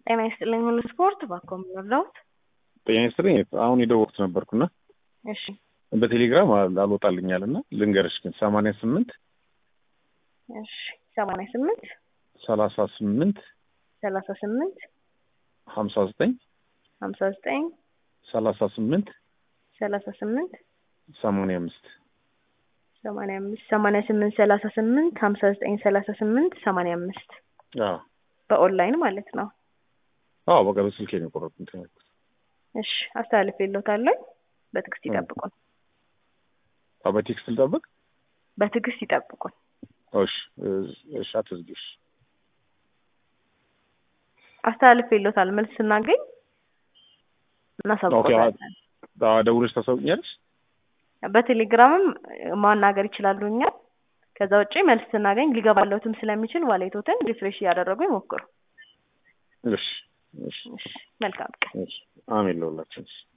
ጤና ይስጥልኝ ሁሉ ስፖርት ባኮ ምንወርዳውት ጤና ይስጥልኝ አሁን የደወልኩት ነበርኩና እሺ በቴሌግራም አልወጣልኛል እና ልንገርሽ ግን ሰማንያ ስምንት እሺ ሰማንያ ስምንት ሰላሳ ስምንት ሰላሳ ስምንት ሀምሳ ዘጠኝ ሀምሳ ዘጠኝ ሰላሳ ስምንት ሰላሳ ስምንት ሰማንያ አምስት ሰማንያ አምስት ሰማንያ ስምንት ሰላሳ ስምንት ሀምሳ ዘጠኝ ሰላሳ ስምንት ሰማንያ አምስት አዎ በኦንላይን ማለት ነው። አዎ በቃ በስልኬ ነው የቆረጥኩት እንትን ያልኩት። እሺ አስተላልፍ የለታለኝ በትዕግስት ይጠብቁን። አዎ በቴክስት ልጠብቅ? በትዕግስት ይጠብቁን። እሺ እሺ አትዝጊሽ። አስተላልፍ የለታል መልስ ስናገኝ እናሳውቆታለን። አዎ ደውለሽ ታሳውቂኛለሽ? በቴሌግራምም ማናገር ይችላሉ እኛል። ከዛ ውጪ መልስ ስናገኝ ሊገባለትም ስለሚችል ዋሌቶትን ሪፍሬሽ እያደረጉ ይሞክሩ። እሺ እሺ እሺ መልካም ቀን። እሺ አሜን ለሁላችን።